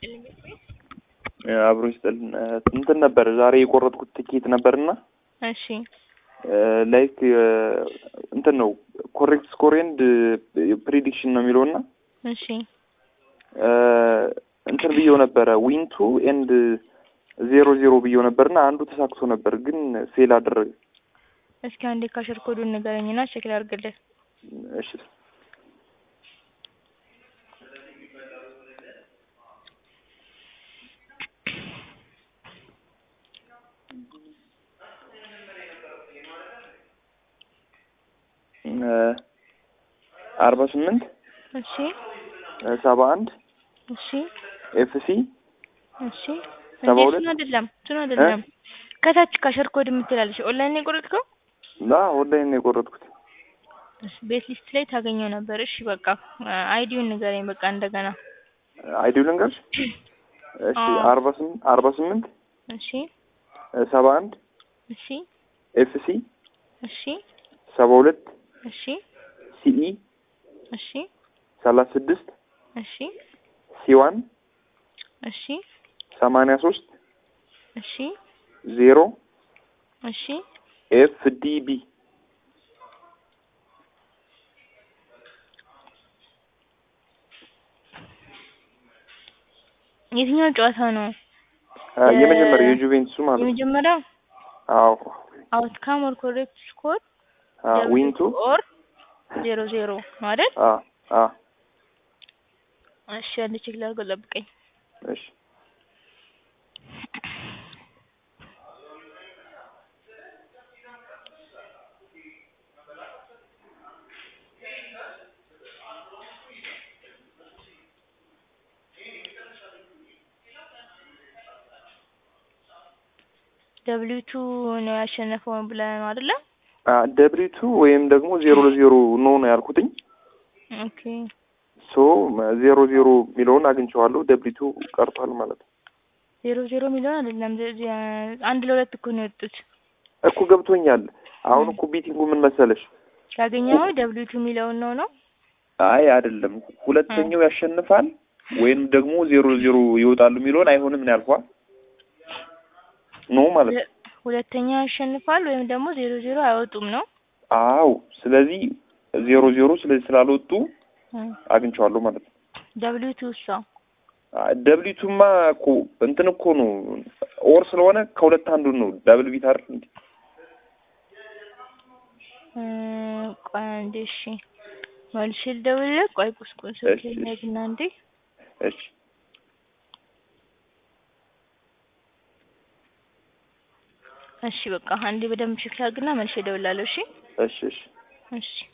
አብሮ ይስጥልን። እንትን ነበር ዛሬ የቆረጥኩት ትኬት ነበርና እሺ ላይክ እንትን ነው ኮሬክት ስኮር ኤንድ ፕሪዲክሽን ነው የሚለውና እሺ እንትን ብየው ነበረ ዊንቱ ኤንድ ዜሮ ዜሮ ብየው ነበርና አንዱ ተሳክቶ ነበር፣ ግን ፌል አደረገ። እስኪ አንዴ ካሸር ኮዱን ንገረኝና ቼክ ላድርግልህ። እሺ አርባ ስምንት እሺ ሰባ አንድ እሺ ኤፍሲ እሺ ሰባ እንዴ ሁለት እሱን አይደለም እሱን አይደለም ከታች ካሸር ኮድ የምትላለች ኦንላይን ነው የቆረጥከው? ላ ኦንላይን ነው የቆረጥኩት። እሺ ቤት ሊስት ላይ ታገኘው ነበር። እሺ በቃ አይዲውን ንገረኝ በቃ እንደገና። አይዲው ልንገርሽ? እሺ አዎ። አርባ ስምንት አርባ ስምንት እሺ ሰባ አንድ እሺ ኤፍሲ እሺ ሰባ ሁለት እሺ ሲኢ እሺ ሰላሳ ስድስት እሺ ሲዋን እሺ ሰማንያ ሶስት እሺ ዜሮ እሺ ኤፍ ዲ ቢ የትኛው ጨዋታ ነው? የመጀመሪያው የጁቬንቱሱ ማለት ነው። የመጀመሪያው አዎ አውትካም ኦር ኮሬክት ስኮር ዊንቱ ኦር ዜሮ ዜሮ ነው አይደል? አ አ እሺ አንድ ቼክ ላድርገው ጠብቀኝ። እሺ ደብሊው ቱ ነው ያሸነፈው ብለህ ነው አይደለ? ደብሊቱ ወይም ደግሞ ዜሮ ለዜሮ ኖ ነው ያልኩትኝ። ኦኬ ሶ ዜሮ ዜሮ የሚለውን አግኝቼዋለሁ። ደብሊቱ ቀርቷል ማለት ነው። ዜሮ ዜሮ የሚለውን አይደለም ዜ- ዜ- አንድ ለሁለት እኮ ነው የወጡት። እኮ ገብቶኛል። አሁን እኮ ቢቲንጉ ምን መሰለሽ? ያገኘኸው ደብሊው ቱ የሚለውን ነው ነው? አይ አይደለም፣ ሁለተኛው ያሸንፋል ወይም ደግሞ ዜሮ ዜሮ ይወጣሉ የሚለውን አይሆንም ነው ያልኳት። ኖ ማለት ነው። ሁለተኛ ያሸንፋል ወይም ደግሞ ዜሮ ዜሮ አይወጡም ነው? አዎ። ስለዚህ ዜሮ ዜሮ ስለዚህ ስላልወጡ አግኝቼዋለሁ ማለት ነው። ደብሊው ቱ እሷ ደብሊቱማ እኮ እንትን እኮ ነው ኦር ስለሆነ ከሁለት አንዱ ነው። ዳብል ቢት አይደል እንዴ? እ፣ ቆይ አንዴ እሺ መልሼ ልደውልልህ። ቆይ ቁስቁስ እሺ፣ እሺ። ያግና እንዴ እሺ እሺ በቃ አንዴ በደንብ ቼክ ላድርግና መልሼ እደውላለሁ። እሺ እሺ እሺ እሺ